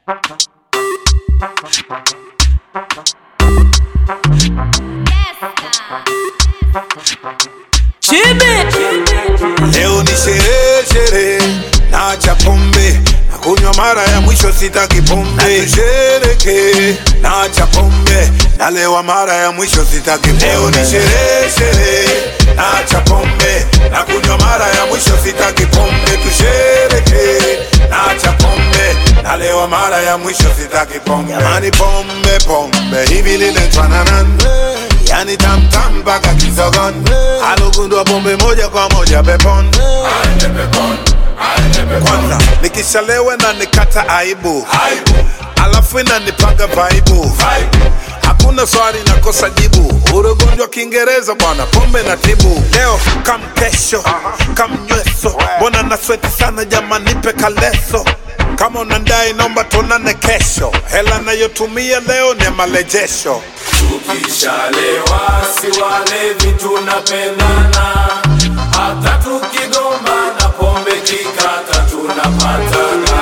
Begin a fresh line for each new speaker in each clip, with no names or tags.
Leo ni sherehe sherehe, naacha pombe na kunywa mara ya mwisho, sitaki pombe. Tushereke, naacha pombe nalewa mara ya mwisho, sitaki pombe. Leo ni sherehe sherehe, naacha pombe na kunywa mara ya mwisho, sitaki pombe. Tushereke, naacha pombe nalewa mara ya mwisho, sitaki pombe. Jamani, pombe pombe hivi liletwanana yani tamtam mpaka kisogon alugundua pombe moja kwa moja pepon kwanza nikishalewa na nikata aibu alafu inanipaga vaibu hakuna swali nakosa jibu urugonjwa kiingereza bwana pombe na tibu leo kam kesho kam nyweso mbona nasweti sana jamani nipe kaleso kama unandai naomba tuonane kesho hela nayotumia leo ni marejesho
Tukishalewa si walevi tunapendana, hata tukigombana pombe kikata tunapatana.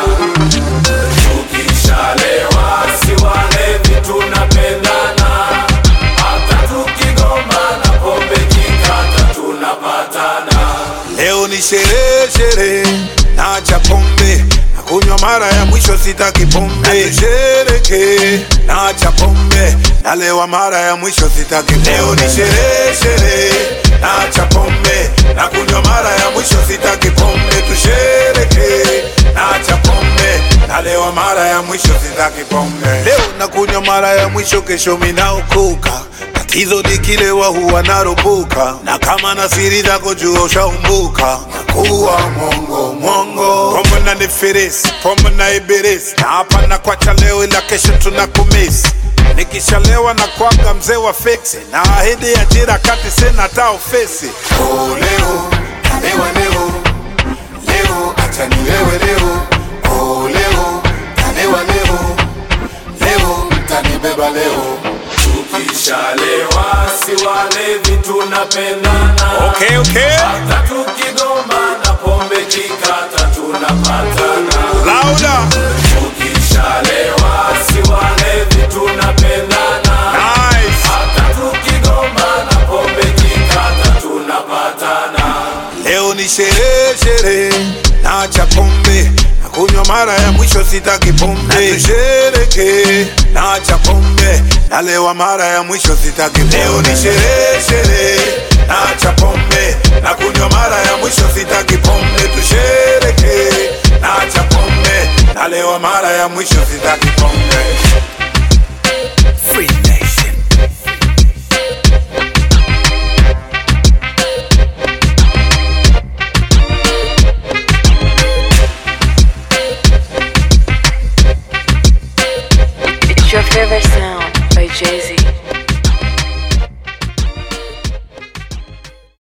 Tukishalewa si walevi tunapendana, hata tukigombana pombe kikata tunapatana.
Leo ni sherehe sherehe, naacha pombe na kunywa mara ya mwisho, sitaki pombe. Tushereke, naacha pombe nalewa mara ya mwisho, sitaki pombe. Leo ni sherehe sherehe, naacha pombe na kunywa mara ya mwisho, sitaki pombe. Tushereke, naacha pombe nalewa mara ya mwisho, sitaki pombe. Leo nakunywa mara ya mwisho, kesho minaokoka tatizo nikilewa huwa naropoka na kama na siri zako jua ushaumbuka nakuwa mwongo mwongo pombe na nifirisi pombe na ibirisi na hapa na kwacha leo ila kesho tunakumisi nikishalewa na kwaga mzee wa fiksi na ahidi ajira kati sina hata ofisi oh, leo kalewa leo leo acha nilewe leo oh, leo kalewa leo leo mtanibeba leo
Tukishalewa si walevi tunapendana,
okay, okay.
hata tukigombana pombe kikata tunapatana.
Louder.
Tukishalewa si walevi tunapendana,
Nice.
hata tukigombana pombe kikata tunapatana.
Leo ni sherehe sherehe, naacha pombe na kunywa mara ya mwisho, sitaki pombe. Tushereke, naacha pombe nalewa mara ya mwisho, sitaki pombe. Leo ni sherehe sherehe, naacha pombe na kunywa mara ya mwisho, sitaki pombe. Tushereke, naacha pombe nalewa mara ya mwisho, sitaki pombe. Free Nation.
It's your favorite sound by Jay Z.